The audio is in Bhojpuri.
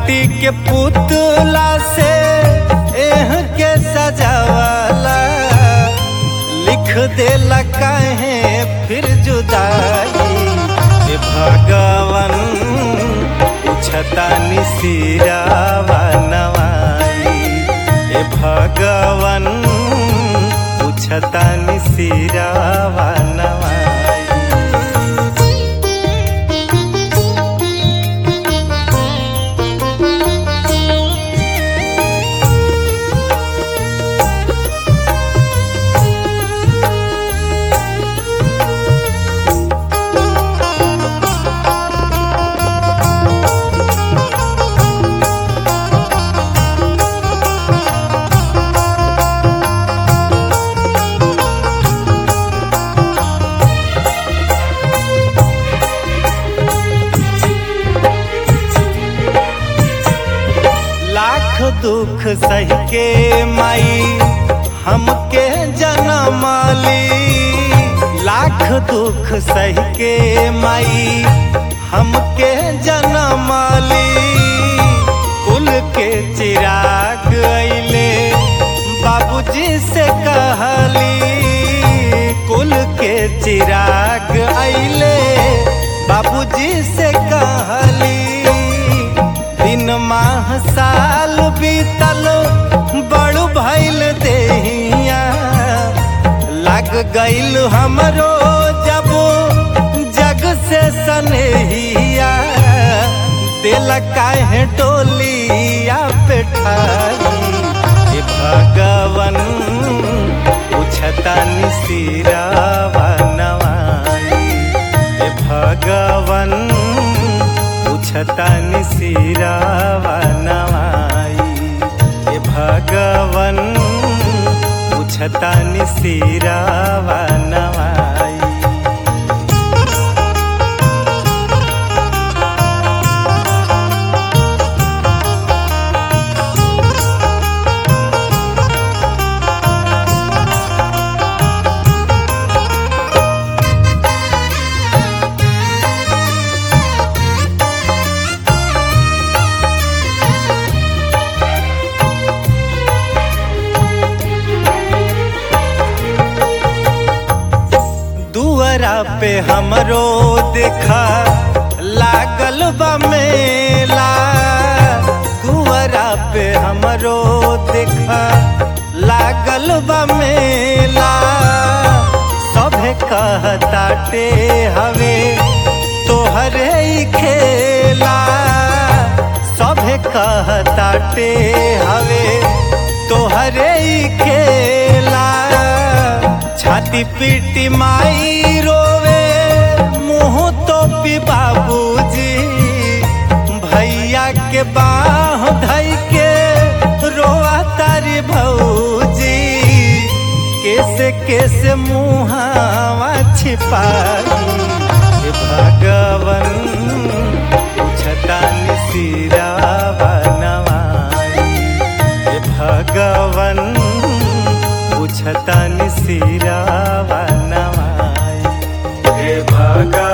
माटी के पुतला से एह के सजावाला लिख देला काहे फिर जुदाई ए भगवन छतानी सिरावा नवाई ए भगवन छतानी सिरावा नवाई लाख दुख सह के माई हमके जनमाली लाख दुख सह के माई हमके जनमाली कुल के चिराग अइले बाबूजी से कहली कुल के चिराग अइले बाबूजी से कहली दिन माह साल बीतल बड़ू भैल देहिया लग गईल हमरो जब जग से सनेहिया दिल काहे डोलिया पे ठाई हे भगवन उछता सिरावा नवाई हे भगवन उछतानी सिरावा नवाई हे भगवन उछतानी सिरावा नवाई दुअरा पे हमरो देखा लागल बा मेला दुअरा पे हमरो देखा लागल बा मेला सभे कहताटे हवे तोहरे ही खेला सभे कहताटे हवे तोहरे ही खेला छाती पीटी माई रोवे मुँह तो पी बाबूजी भैया के बाह धई के रोआ तारी भौजी कैसे कैसे मुहावा छिपाई हे भगवन छतान सिरावा नवाई हे भगवन उछतन सिरावा नवाई हे भगवन